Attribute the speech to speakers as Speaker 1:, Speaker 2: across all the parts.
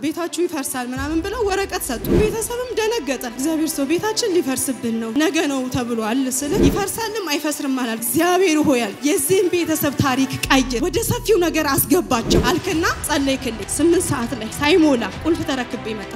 Speaker 1: ቤታችሁ ይፈርሳል ምናምን ብለው ወረቀት ሰጡ። ቤተሰብም ደነገጠ። እግዚአብሔር ሰው ቤታችን ሊፈርስብን ነው ነገ ነው ተብሏል ስል ይፈርሳልም አይፈስርም አላል። እግዚአብሔር ሆያል የዚህም ቤተሰብ ታሪክ ቀይር፣ ወደ ሰፊው ነገር አስገባቸው አልክና ጸለይክልኝ። ስምንት ሰዓት ላይ ሳይሞላ ቁልፍ ተረክቤ መጣ።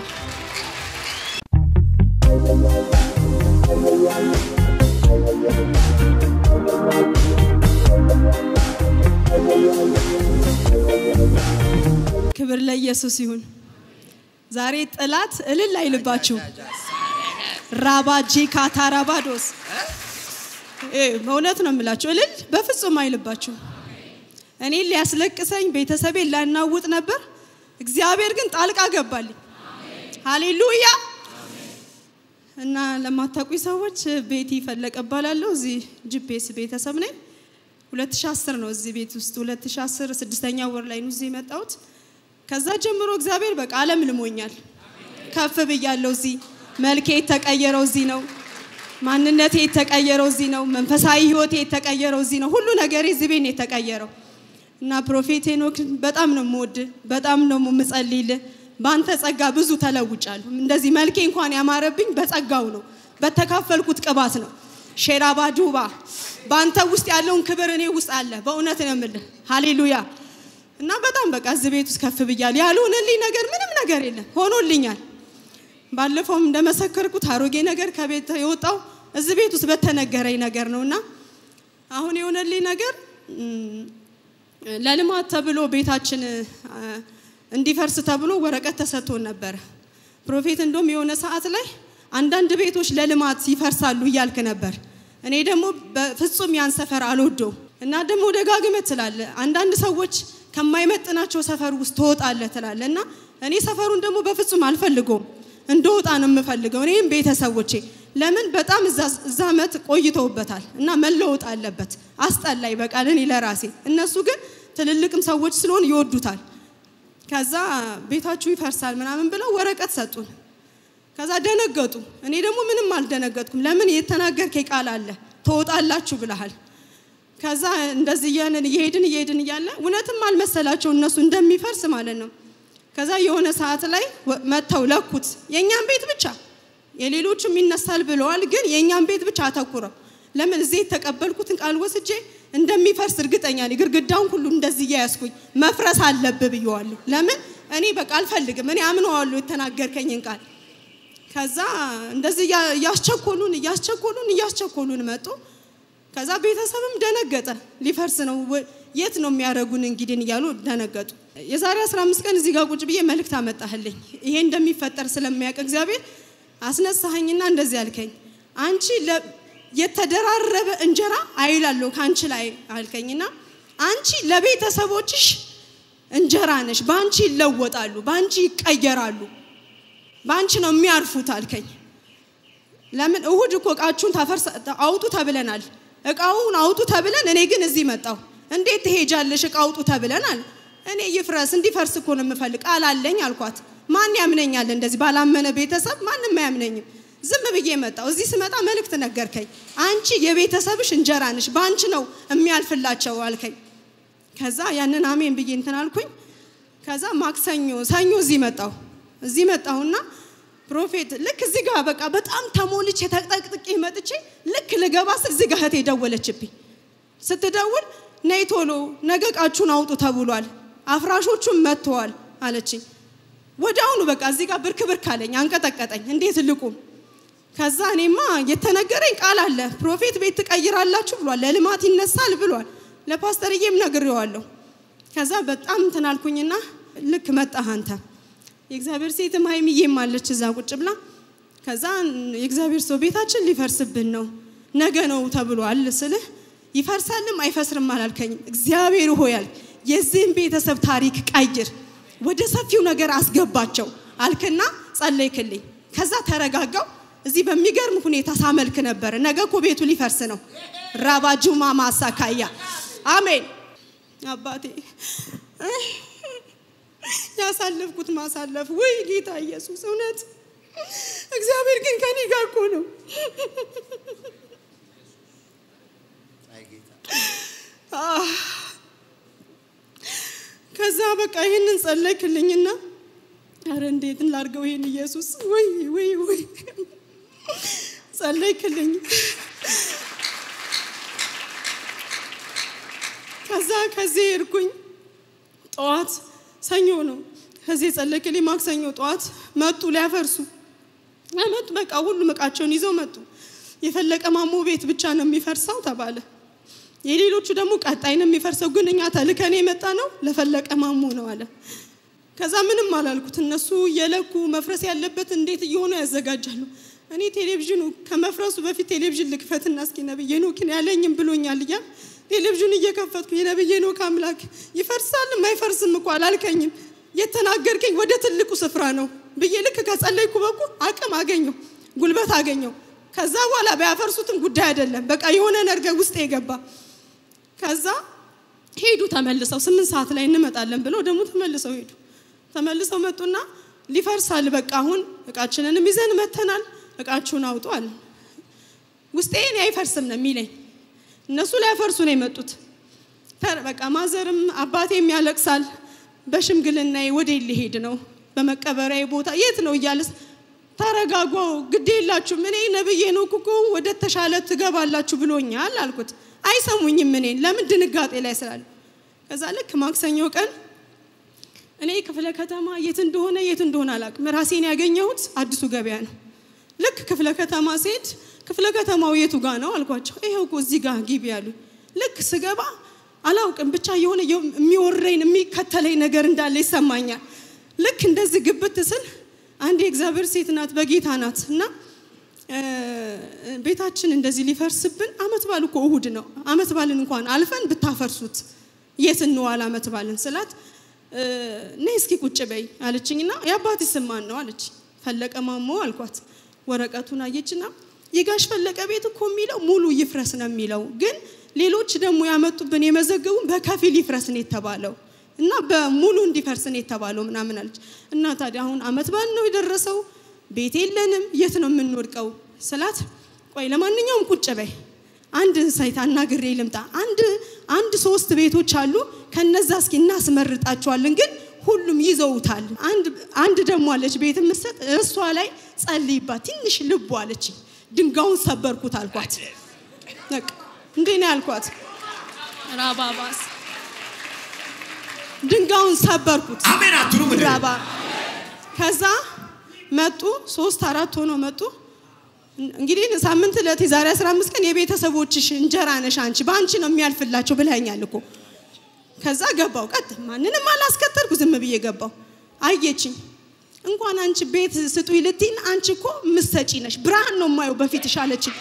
Speaker 1: ክብር ለኢየሱስ ይሁን። ዛሬ ጥላት እልል አይልባችሁ። ራባጂ ካታራባዶስ በእውነት ነው የምላችሁ፣ እልል በፍጹም አይልባችሁ። እኔ ሊያስለቅሰኝ ቤተሰቤን ላናውጥ ነበር። እግዚአብሔር ግን ጣልቃ ገባልኝ። ሃሌሉያ እና ለማታውቁኝ ሰዎች ቤቲ ፈለቀ እባላለሁ። እዚህ ጂፒኤስ ቤተሰብ ነኝ። 2010 ነው እዚህ ቤት ውስጥ 2010 ስድስተኛ ወር ላይ ነው እዚህ የመጣሁት። ከዛ ጀምሮ እግዚአብሔር በቃ አለም ልሞኛል። ከፍ ብያለሁ። እዚህ መልኬ የተቀየረው እዚህ ነው። ማንነቴ የተቀየረው እዚህ ነው። መንፈሳዊ ህይወቴ የተቀየረው እዚህ ነው። ሁሉ ነገሬ እዚህ ቤት ነው የተቀየረው እና ፕሮፌት ሄኖክ በጣም ነው የምወድ፣ በጣም ነው የምጸልይልህ። በአንተ ጸጋ ብዙ ተለውጫለሁ። እንደዚህ መልኬ እንኳን ያማረብኝ በጸጋው ነው፣ በተካፈልኩት ቅባት ነው። ሼራባ ዱባ በአንተ ውስጥ ያለውን ክብር እኔ ውስጥ አለ። በእውነት ነው የምልህ። ሃሌሉያ እና በጣም በቃ እዚህ ቤት ውስጥ ከፍ ብያለሁ። ያልሆነልኝ ነገር ምንም ነገር የለም፣ ሆኖልኛል። ባለፈውም እንደመሰከርኩት አሮጌ ነገር ከቤት የወጣው እዚህ ቤት ውስጥ በተነገረኝ ነገር ነው እና አሁን የሆነልኝ ነገር ለልማት ተብሎ ቤታችን እንዲፈርስ ተብሎ ወረቀት ተሰጥቶን ነበረ። ፕሮፌት እንደውም የሆነ ሰዓት ላይ አንዳንድ ቤቶች ለልማት ይፈርሳሉ እያልክ ነበር። እኔ ደግሞ በፍጹም ያን ሰፈር አልወደውም እና ደግሞ ደጋግመህ ትላለህ። አንዳንድ ሰዎች ከማይመጥናቸው ሰፈር ውስጥ ትወጣለህ ትላለህ እና እኔ ሰፈሩን ደግሞ በፍጹም አልፈልገውም። እንደወጣ ነው የምፈልገው። እኔም ቤተሰቦቼ ለምን በጣም እዛ ዓመት ቆይተውበታል እና መለወጥ አለበት። አስጠላይ በቃል እኔ ለራሴ እነሱ ግን ትልልቅም ሰዎች ስለሆን ይወዱታል። ከዛ ቤታችሁ ይፈርሳል ምናምን ብለው ወረቀት ሰጡን። ከዛ ደነገጡ። እኔ ደግሞ ምንም አልደነገጥኩም። ለምን የተናገርከኝ ቃል አለ ትወጣላችሁ ብለሃል። ከዛ እንደዚህ እያለን እየሄድን እየሄድን እያለ እውነትም አልመሰላቸው እነሱ እንደሚፈርስ ማለት ነው። ከዛ የሆነ ሰዓት ላይ መጥተው ለኩት። የእኛም ቤት ብቻ የሌሎቹም ይነሳል ብለዋል፣ ግን የእኛም ቤት ብቻ አተኩረው ለምን እዚህ የተቀበልኩትን ቃል ወስጄ እንደሚፈርስ እርግጠኛ ነኝ። ግድግዳውን ሁሉ እንደዚህ እያያዝኩኝ መፍረስ አለብህ ብየዋለሁ። ለምን እኔ በቃ አልፈልግም። እኔ አምነዋለሁ የተናገርከኝን ቃል። ከዛ እንደዚህ እያስቸኮሉን እያስቸኮሉን እያስቸኮሉን መጡ። ከዛ ቤተሰብም ደነገጠ። ሊፈርስ ነው የት ነው የሚያደርጉን እንግዲህ እያሉ ደነገጡ። የዛሬ 15 ቀን እዚህ ጋር ቁጭ ብዬ መልእክት አመጣህልኝ። ይሄ እንደሚፈጠር ስለሚያውቅ እግዚአብሔር አስነሳኸኝና እንደዚህ አልከኝ። አንቺ የተደራረበ እንጀራ አይላለሁ ከአንቺ ላይ አልከኝና አንቺ ለቤተሰቦችሽ እንጀራ ነሽ። በአንቺ ይለወጣሉ፣ በአንቺ ይቀየራሉ፣ በአንቺ ነው የሚያርፉት አልከኝ። ለምን እሁድ እኮ እቃችሁን ታፈርስ አውጡ ተብለናል። እቃውን አውጡ ተብለን እኔ ግን እዚህ መጣሁ። እንዴት ትሄጃለሽ? እቃ አውጡ ተብለናል። እኔ ይፍረስ እንዲፈርስ እኮ ነው የምፈልግ ቃል አለኝ አልኳት። ማን ያምነኛል? እንደዚህ ባላመነ ቤተሰብ ማንም አያምነኝም። ዝም ብዬ መጣሁ። እዚህ ስመጣ መልእክት ነገርከኝ። አንቺ የቤተሰብሽ እንጀራ ነሽ፣ በአንቺ ነው የሚያልፍላቸው አልከኝ። ከዛ ያንን አሜን ብዬ እንትን አልኩኝ። ከዛ ማክሰኞ ሰኞ እዚህ መጣሁ። እዚህ መጣሁና ፕሮፌት ልክ እዚህ ጋር በቃ በጣም ተሞልቼ ተጠቅጥቄ መጥቼ ልክ ልገባ ስል እዚህ ጋር እህቴ ደወለችብኝ። ስትደውል ነይ ቶሎ ነገ እቃችሁን አውጡ ተብሏል፣ አፍራሾቹም መጥተዋል አለችኝ። ወዲያውኑ በቃ እዚህ ጋር ብርክ ብርክ አለኝ፣ አንቀጠቀጠኝ። እንዴት ልቁም? ከዛ እኔማ የተነገረኝ ቃል አለ ፕሮፌት ቤት ትቀይራላችሁ ብሏል፣ ለልማት ይነሳል ብሏል። ለፓስተርዬም ነግሬዋለሁ። ከዛ በጣም እንትን አልኩኝና ልክ መጣህ አንተ የእግዚአብሔር ሴትም ሀይሚዬም አለች እዛ ቁጭ ብላ። ከዛ የእግዚአብሔር ሰው ቤታችን ሊፈርስብን ነው ነገ ነው ተብሏል ስልህ ይፈርሳልም አይፈስርም አላልከኝም። እግዚአብሔር ሆያል የዚህም ቤተሰብ ታሪክ ቀይር፣ ወደ ሰፊው ነገር አስገባቸው አልክና ጸለይክልኝ። ከዛ ተረጋጋው። እዚህ በሚገርም ሁኔታ ሳመልክ ነበር። ነገ እኮ ቤቱ ሊፈርስ ነው። ራባጁማ ማሳካያ አሜን አባቴ ያሳለፍኩት ማሳለፍ ወይ ጌታ ኢየሱስ እውነት እግዚአብሔር ግን ከኔ ጋር እኮ ነው። ከዛ በቃ ይህንን ጸለይክልኝና አረ እንዴት ላድርገው ይሄን ኢየሱስ ወይ ወይ ወይ ጸለይክልኝ። ከዛ ከዚህ ሄድኩኝ። ጠዋት ሰኞ ነው። ከዚህ ጸለይክልኝ። ማክሰኞ ጠዋት መጡ ሊያፈርሱ መጡ። በቃ ሁሉም እቃቸውን ይዘው መጡ። የፈለቀ ማሞ ቤት ብቻ ነው የሚፈርሰው ተባለ። የሌሎቹ ደግሞ ቀጣይ ነው የሚፈርሰው፣ ግን እኛ ተልከን የመጣ ነው ለፈለቀ ማሞ ነው አለ። ከዛ ምንም አላልኩት። እነሱ እየለኩ መፍረስ ያለበት እንዴት እየሆኑ ያዘጋጃሉ። እኔ ቴሌቪዥኑ ከመፍረሱ በፊት ቴሌቪዥን ልክፈትና እስኪ ነብዬ ኖክን ያለኝም ብሎኛል እያል ቴሌቪዥን እየከፈትኩ የነብዬ ኖክ አምላክ ይፈርሳል አይፈርስም እኮ አላልከኝም፣ የተናገርከኝ ወደ ትልቁ ስፍራ ነው ብዬ ልክ ከጸለይኩ በኩ አቅም አገኘው፣ ጉልበት አገኘው። ከዛ በኋላ ባያፈርሱትም ጉዳይ አይደለም። በቃ የሆነ ነገር ውስጥ የገባ ከዛ ሄዱ ተመልሰው ስምንት ሰዓት ላይ እንመጣለን ብለው ደግሞ ተመልሰው ሄዱ። ተመልሰው መጡና ሊፈርሳል በቃ አሁን እቃችንንም ይዘን መተናል፣ እቃችሁን አውጡ አለ። ውስጤ እኔ አይፈርስም ነው የሚለኝ። እነሱ ሊያፈርሱ ነው የመጡት። በቃ ማዘርም አባቴም ያለቅሳል። በሽምግልና ወደ ሊሄድ ነው በመቀበሪያ ቦታ የት ነው እያለስ ተረጋጓ፣ ግድ የላችሁም እኔ ነብዬ ነው እኮ ወደ ተሻለ ትገባላችሁ ብሎኛል አልኩት። አይሰሙኝም እኔን ለምን ድንጋጤ ላይ ስላለ። ከዛ ልክ ማክሰኞ ቀን እኔ ክፍለ ከተማ የት እንደሆነ የት እንደሆነ አላውቅም። ራሴን ያገኘሁት አዲሱ ገበያ ነው። ልክ ክፍለ ከተማ ስሄድ ክፍለ ከተማው የቱ ጋ ነው አልኳቸው። ይኸው እኮ እዚህ ጋር ግቢ ያሉ። ልክ ስገባ አላውቅም ብቻ የሆነ የሚወረኝ የሚከተለኝ ነገር እንዳለ ይሰማኛል። ልክ እንደዚህ ግብት ስል አንድ የእግዚአብሔር ሴት ናት፣ በጌታ ናት እና ቤታችን እንደዚህ ሊፈርስብን አመት ባል እኮ እሁድ ነው። አመት ባልን እንኳን አልፈን ብታፈርሱት የት እንዋል አመት ባልን ስላት ነይ እስኪ ቁጭ በይ አለችኝና የአባቴ ስም ማን ነው አለች። ፈለቀ ማሞ አልኳት። ወረቀቱን አየችና የጋሽ ፈለቀ ቤት እኮ የሚለው ሙሉ ይፍረስ ነው የሚለው፣ ግን ሌሎች ደግሞ ያመጡብን የመዘገቡን በከፊል ይፍረስ ነው የተባለው እና በሙሉ እንዲፈርስ ነው የተባለው ምናምን አለች። እና ታዲያ አሁን አመት በዓል ነው የደረሰው፣ ቤት የለንም፣ የት ነው የምንወድቀው ስላት፣ ቆይ ለማንኛውም ቁጭ በይ አንድ ሳይት አናግሬ ልምጣ። አንድ አንድ ሶስት ቤቶች አሉ፣ ከነዛ እስኪ እናስመርጣቸዋለን፣ ግን ሁሉም ይዘውታል። አንድ አንድ ደግሞ አለች ቤት የምትሰጥ እሷ ላይ ጸልይባት ትንሽ ልቡ አለች። ድንጋዩን ሰበርኩት አልኳት። በቃ እንዴ ነው ያልኳት። ራባባስ ድንጋዩን ሰበርኩት።
Speaker 2: አሜን አትሉም እንዴ?
Speaker 1: ራባ ከዛ መጡ፣ ሶስት አራት ሆኖ መጡ። እንግዲህ ሳምንት ዕለት የዛሬ 15 ቀን የቤተሰቦችሽ እንጀራ ነሽ አንቺ በአንቺ ነው የሚያልፍላቸው ብለኸኛል እኮ። ከዛ ገባው ቀጥ ማንንም አላስከተልኩ ዝም ብዬ ገባው። አየችኝ። እንኳን አንቺ ቤት ስጡኝ ልትይን አንቺ እኮ ምሰጪ ነሽ፣ ብርሃን ነው የማየው በፊትሽ አለችኝ።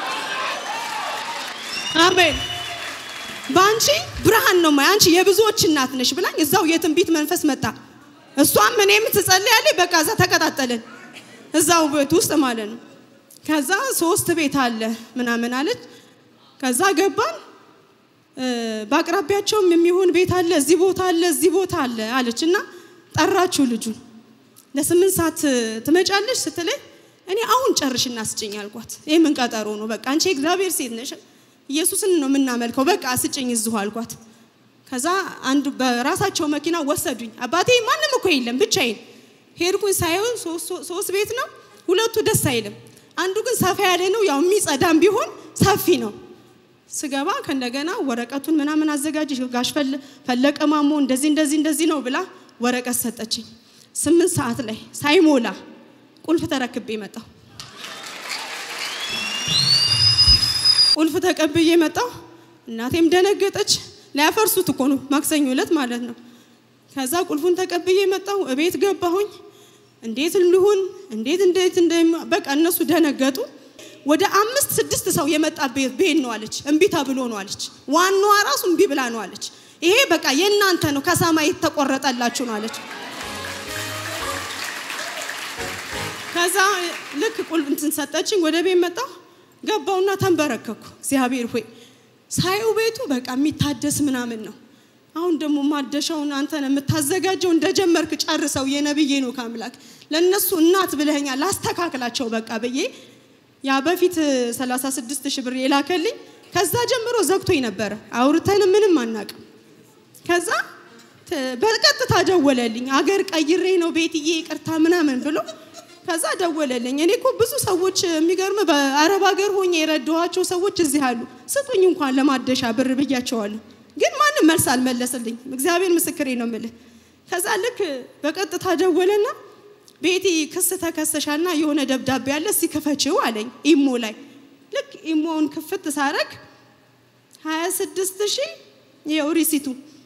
Speaker 1: አሜን በአንቺ ብርሃን ነው የማየው፣ አንቺ የብዙዎች እናት ነሽ ብላኝ እዛው የትንቢት መንፈስ መጣ። እሷም እኔም ትጸልያለች። በቃ እዛ ተቀጣጠልን፣ እዛው ቤት ውስጥ ማለት ነው። ከዛ ሶስት ቤት አለ ምናምን አለች። ከዛ ገባን። በአቅራቢያቸውም የሚሆን ቤት አለ፣ እዚህ ቦታ አለ፣ እዚህ ቦታ አለ አለች እና ጠራችሁ ልጁን ለስምንት ሰዓት ትመጫለሽ ስትለኝ እኔ አሁን ጨርሽና ስጭኝ አልኳት። ይህ ምን ቀጠሮ ነው? በቃ አንቺ እግዚአብሔር ሴት ነሽ፣ ኢየሱስን ነው የምናመልከው፣ በቃ ስጭኝ እዚሁ አልኳት። ከዛ አንዱ በራሳቸው መኪና ወሰዱኝ። አባቴ ማንም እኮ የለም ብቻዬን ሄድኩኝ። ሳይሆን ሶስት ቤት ነው፣ ሁለቱ ደስ አይልም። አንዱ ግን ሰፋ ያለ ነው፣ ያው የሚጸዳም ቢሆን ሰፊ ነው። ስገባ ከእንደገና ወረቀቱን ምናምን አዘጋጅ ጋሽ ፈለቀ ማሞ እንደዚህ እንደዚህ እንደዚህ ነው ብላ ወረቀት ሰጠችኝ። ስምንት ሰዓት ላይ ሳይሞላ ቁልፍ ተረክቤ መጣሁ። ቁልፍ ተቀብዬ መጣሁ። እናቴም ደነገጠች። ሊያፈርሱት እኮ ነው ማክሰኞ ዕለት ማለት ነው። ከዛ ቁልፉን ተቀብዬ መጣሁ። እቤት ገባሁኝ። እንዴት ልሁን እንዴት እንዴት በቃ እነሱ ደነገጡ። ወደ አምስት ስድስት ሰው የመጣ ቤት ነው አለች። እምቢ ተብሎ ነው አለች። ዋናዋ ራሱ እምቢ ብላ ነው አለች። ይሄ በቃ የእናንተ ነው ከሰማይ የተቆረጠላችሁ ነው አለች። ከዛ ልክ ቁልፍ እንትን ሰጠችኝ። ወደ ቤት መጣሁ። ገባውና ተንበረከኩ። እግዚአብሔር ሆይ ሳየው ቤቱ በቃ የሚታደስ ምናምን ነው። አሁን ደግሞ ማደሻውን አንተ ነው የምታዘጋጀው። እንደጀመርክ ጨርሰው የነብዬ ነው ከአምላክ ለእነሱ እናት ብለኸኛል፣ ላስተካክላቸው በቃ ብዬ ያ በፊት 36 ሺህ ብር የላከልኝ ከዛ ጀምሮ ዘግቶኝ ነበረ። አውርተን ምንም አናቅም። ከዛ ተ- በቀጥታ ደወለልኝ። አገር ቀይሬ ነው ቤትዬ ይቅርታ ምናምን ብሎ ከዛ ደወለልኝ። እኔ እኮ ብዙ ሰዎች የሚገርም በአረብ ሀገር ሆኜ የረዳኋቸው ሰዎች እዚህ አሉ። ስጡኝ እንኳን ለማደሻ ብር ብያቸዋለሁ። ግን ማንም መልስ አልመለስልኝ። እግዚአብሔር ምስክሬ ነው የምልህ። ከዛ ልክ በቀጥታ ደወለና ቤቲ ክስ ተከሰሻልና የሆነ ደብዳቤ አለ እስኪ ክፈችው አለኝ ኢሞ ላይ ልክ ኢሞውን ክፍት ሳረግ 26 ሺህ ይኸው ሪሲቱ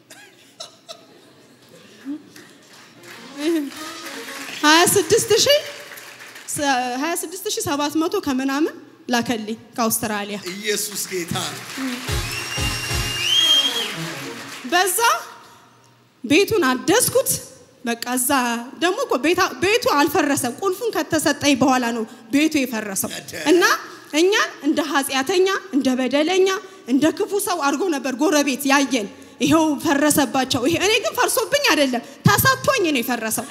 Speaker 1: 26 ሺህ 26 ሺህ 700 ከምናምን ላከልኝ ከአውስትራሊያ
Speaker 2: ኢየሱስ ጌታ ነው።
Speaker 1: በዛ ቤቱን አደስኩት። በቃ እዛ ደግሞ እኮ ቤታ- ቤቱ አልፈረሰም። ቁልፉን ከተሰጠኝ በኋላ ነው ቤቱ የፈረሰው እና እኛን እንደ ኃጢአተኛ፣ እንደ በደለኛ፣ እንደ ክፉ ሰው አድርጎ ነበር ጎረቤት ያየን። ይኸው ፈረሰባቸው። ይሄ እኔ ግን ፈርሶብኝ አይደለም ተሰጥቶኝ ነው የፈረሰው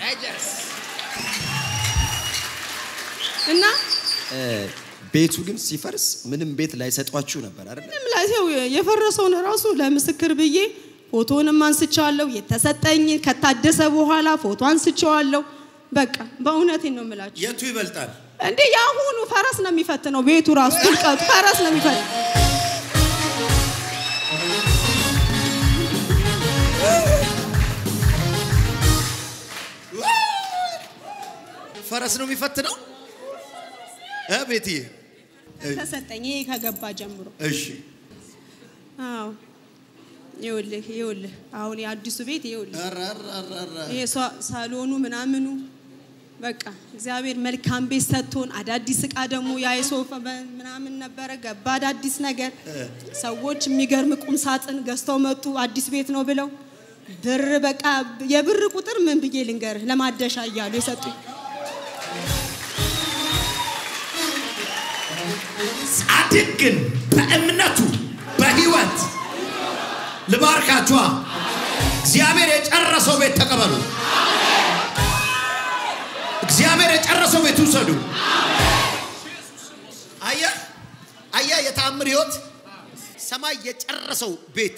Speaker 1: እና
Speaker 3: ቤቱ ግን ሲፈርስ ምንም ቤት ላይሰጧችሁ ነበር አይደል?
Speaker 1: ምንም ላይ ይኸው የፈረሰውን ራሱ ለምስክር ብዬ ፎቶንም አንስቼዋለሁ። የተሰጠኝ ከታደሰ በኋላ ፎቶ አንስቼዋለሁ። በቃ በእውነቴን ነው የምላችሁ።
Speaker 2: የቱ ይበልጣል?
Speaker 1: እንዴ የአሁኑ ፈረስ ነው የሚፈትነው። ቤቱ ራሱ ጥልቀቱ ፈረስ ነው የሚፈትነው።
Speaker 2: ፈረስ ነው የሚፈትነው እ ቤትዬ
Speaker 1: ተሰጠኝ ይሄ ከገባ ጀምሮ።
Speaker 2: እሺ
Speaker 1: አዎ ይኸውልህ ይኸውልህ አሁን የአዲሱ ቤት ይኸውልህ
Speaker 2: ኧረ ኧረ ኧረ ኧረ።
Speaker 1: ይሄ ሳ- ሳሎኑ ምናምኑ በቃ እግዚአብሔር መልካም ቤት ሰጥቶን አዳዲስ እቃ ደግሞ ያ የሶፋ በ- ምናምን ነበረ ገባ አዳዲስ ነገር ሰዎች የሚገርም ቁም ሳጥን ገዝተው መጡ አዲስ ቤት ነው ብለው ብር በቃ የብር ቁጥር ምን ብዬ ልንገርህ ለማደሻ እያሉ የሰጡኝ
Speaker 2: ጻድቅ ግን በእምነቱ በህይወት ልባርካችኋ እግዚአብሔር የጨረሰው ቤት ተቀበሉ። እግዚአብሔር የጨረሰው ቤት ውሰዱ። አየ አየ የተአምር ህይወት ሰማይ የጨረሰው ቤት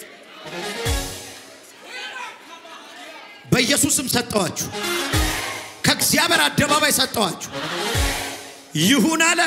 Speaker 2: በኢየሱስም ሰጠዋችሁ። ከእግዚአብሔር አደባባይ ሰጠዋችሁ። ይሁን አለ።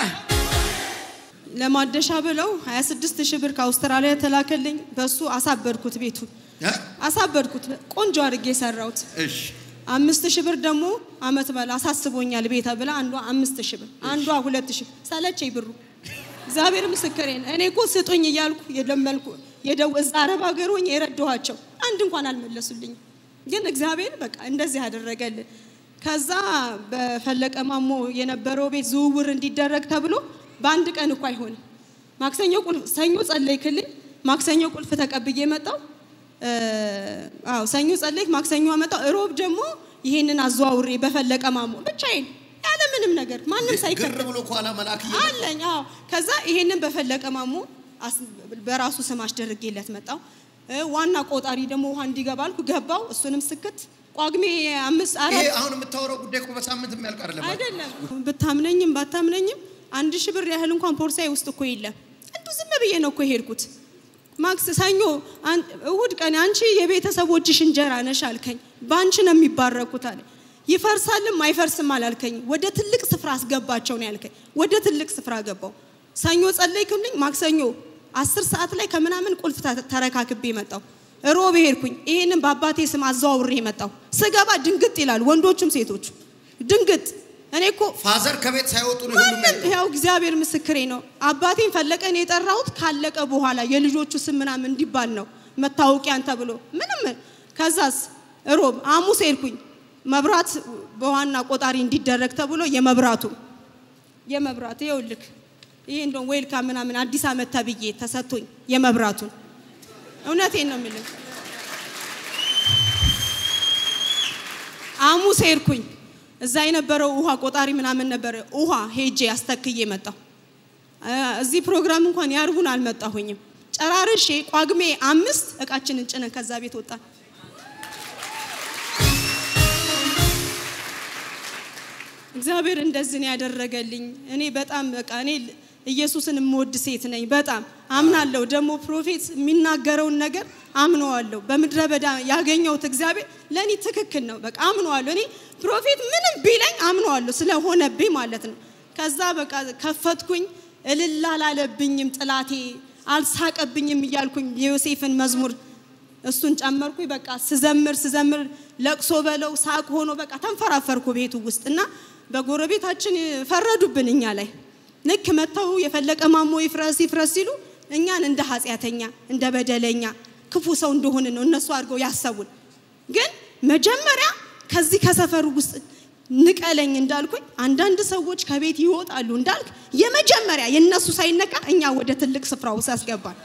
Speaker 1: ለማደሻ ብለው 26 ሺህ ብር ከአውስትራሊያ ተላከልኝ በሱ አሳበድኩት ቤቱን
Speaker 2: እ?
Speaker 1: አሳበድኩት ቆንጆ አድርጌ የሰራሁት
Speaker 2: እሺ
Speaker 1: አምስት ሺህ ብር ደግሞ አመት በላ አሳስቦኛል ቤተ ብላ አንዷ አምስት ሺህ ብር አንዷ ሁለት ሺህ ሰለቸኝ ብሩ እግዚአብሔር ምስክሬን እኔ እኮ ስጡኝ እያልኩ የለመልኩ የደው እዛ አረብ ሀገር ሆኜ የረዳኋቸው አንድ እንኳን አልመለሱልኝም ግን እግዚአብሔር በቃ እንደዚህ አደረገልን ከዛ በፈለቀ ማሞ የነበረው ቤት ዝውውር እንዲደረግ ተብሎ በአንድ ቀን እኮ አይሆንም ማክሰኞ ቁልፍ ሰኞ ጸለይክልኝ ማክሰኞ ቁልፍ ተቀብዬ መጣው አዎ ሰኞ ጸለይክ፣ ማክሰኞ አመጣው፣ እሮብ ደግሞ ይሄንን አዘዋውሬ በፈለቀ ማሞ ብቻዬን ያለ ምንም ነገር ማንም
Speaker 2: ግር
Speaker 1: ሳይከተል
Speaker 2: ብሎ ከኋላ መልአክ እየ
Speaker 1: አለኝ። አዎ ከዛ ይሄንን በፈለቀ ማሞ አስ- በራሱ ስም አስደርጌለት መጣው። እ፣ ዋና ቆጣሪ ደግሞ ውሃ እንዲገባ አልኩ፣ ገባው። እሱንም ስክት ጳጉሜ አምስት
Speaker 2: ይሄ
Speaker 1: አራት
Speaker 2: አሁን የምታወራው ጉዳይ እኮ በሳምንት የሚያልቅ አይደለም።
Speaker 1: አይደለም ብታምነኝም ባታምነኝም አንድ ሺህ ብር ያህል እንኳን ፖርሳዬ ውስጥ እኮ የለም። እንዱ ዝም ብዬ ነው እኮ የሄድኩት። ማክስ ሰኞ አን- እሁድ ቀን አንቺ የቤተሰቦችሽ እንጀራ ነሽ አልከኝ። በአንቺ ነው የሚባረኩት አለ። ይፈርሳልም አይፈርስም አላልከኝ። ወደ ትልቅ ስፍራ አስገባቸው ነው ያልከኝ። ወደ ትልቅ ስፍራ ገባው። ሰኞ ጸለይክልኝ። ማክሰኞ አስር ሰዓት ላይ ከምናምን ቁልፍ ተ- ተረካክቤ መጣው። ሮብ ሄድኩኝ። ይሄንን በአባቴ ስም አዘዋውሬ መጣው። ስገባ ድንግጥ ይላል፣ ወንዶቹም ሴቶቹ ድንግጥ። እኔ እኮ
Speaker 2: ፋዘር ከቤት ሳይወጡ ነው ሁሉም
Speaker 1: ማንም ያው እግዚአብሔር ምስክሬ ነው። አባቴን ፈለቀን የጠራሁት ካለቀ በኋላ የልጆቹ ስም ምናምን እንዲባል ነው መታወቂያን ተብሎ ምንም። ከዛስ ሮብ ሐሙስ ሄድኩኝ መብራት በዋና ቆጣሪ እንዲደረግ ተብሎ የመብራቱ የመብራት ይኸውልህ ይሄ እንደውም ዌልካ ምናምን አዲስ ዓመት ተብዬ ተሰጥቶኝ የመብራቱን እውነቴን ነው የምልህ። ሐሙስ ሄድኩኝ እዛ የነበረው ውሃ ቆጣሪ ምናምን ነበረ። ውሃ ሄጄ አስተክዬ መጣሁ። እ፣ እዚህ ፕሮግራም እንኳን ያርቡን አልመጣሁኝም። ጨራርሼ ጳጉሜ አምስት እቃችንን ጭነን ከዛ ቤት ወጣን። እግዚአብሔር እንደዚህ ነው ያደረገልኝ። እኔ በጣም በቃ እኔ ኢየሱስን የምወድ ሴት ነኝ። በጣም አምናለሁ። ደግሞ ፕሮፌት የሚናገረውን ነገር አምነዋለሁ። በምድረ በዳ ያገኘሁት እግዚአብሔር ለእኔ ትክክል ነው። በቃ አምነዋለሁ። እኔ ፕሮፌት ምንም ቢለኝ አምነዋለሁ ስለሆነብኝ ማለት ነው። ከዛ በቃ ከፈትኩኝ። እልል አላለብኝም፣ ጥላቴ አልሳቀብኝም እያልኩኝ የዮሴፍን መዝሙር እሱን ጨመርኩኝ። በቃ ስዘምር ስዘምር ለቅሶ በለው ሳቅ ሆኖ በቃ ተንፈራፈርኩ ቤቱ ውስጥ እና በጎረቤታችን ፈረዱብን እኛ ላይ ልክ መጥተው የፈለቀ ማሞ ይፍረስ ይፍረስ ሲሉ እኛን እንደ ኃጢአተኛ እንደ በደለኛ ክፉ ሰው እንደሆነ ነው እነሱ አድርገው ያሰቡን። ግን መጀመሪያ ከዚህ ከሰፈሩ ውስጥ ንቀለኝ እንዳልኩኝ አንዳንድ ሰዎች ከቤት ይወጣሉ እንዳልክ የመጀመሪያ የእነሱ ሳይነካ እኛ ወደ ትልቅ ስፍራ ውስጥ ያስገባል።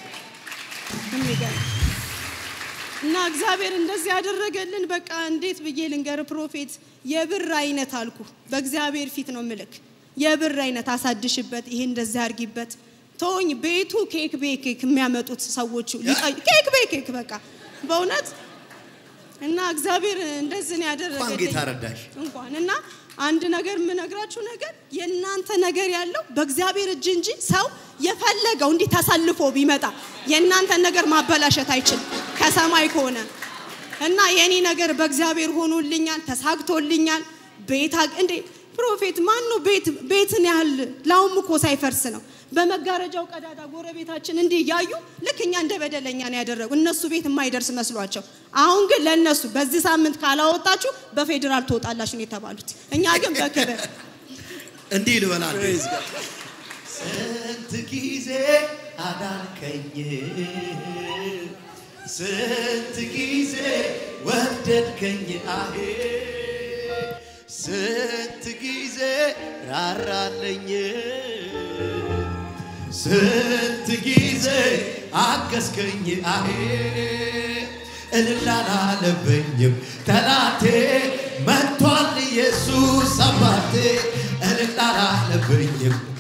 Speaker 1: የሚገርም እና እግዚአብሔር እንደዚህ ያደረገልን በቃ እንዴት ብዬ ልንገር ፕሮፌት የብር አይነት አልኩ በእግዚአብሔር ፊት ነው ምልክ የብር አይነት አሳድሽበት ይሄ እንደዚህ አርጊበት ተወኝ ቤቱ ኬክ ቤኬክ የሚያመጡት ሰዎቹ ሊቀ- ኬክ ቤኬክ በቃ በእውነት እና እግዚአብሔር እንደዚህ ነው
Speaker 2: እንኳን
Speaker 1: ያደረገልኝ
Speaker 2: ጌታ ረዳሽ።
Speaker 1: እንኳን እና አንድ ነገር የምነግራችሁ ነገር የእናንተ ነገር ያለው በእግዚአብሔር እጅ እንጂ ሰው የፈለገው እንዲህ ተሰልፎ ቢመጣ የእናንተን ነገር ማበላሸት አይችልም ከሰማይ ከሆነ እና የኔ ነገር በእግዚአብሔር ሆኖልኛል፣ ተሳግቶልኛል። ቤት አግ- እንዴ ፕሮፌት ማን ነው ቤት ቤትን ያህል ላውም እኮ ሳይፈርስ ነው በመጋረጃው ቀዳዳ ጎረቤታችን እንዲህ እያዩ ልክ እኛ እንደ በደለኛ ነው ያደረጉ እነሱ ቤት የማይደርስ መስሏቸው። አሁን ግን ለእነሱ በዚህ ሳምንት ካላወጣችሁ በፌዴራል ትወጣላችሁ ነው የተባሉት። እኛ ግን በክብር
Speaker 2: እንዲህ ልበላል
Speaker 3: ስንት ጊዜ አዳንከኝ፣ ስንት ጊዜ ወደድከኝ፣ አሄ ስንት ጊዜ ራራለኝ፣ ስንት ጊዜ አገዝከኝ፣ አሄ እልል አላለብኝም ጠላቴ መጥቷል ኢየሱስ አባቴ እልል አላለብኝም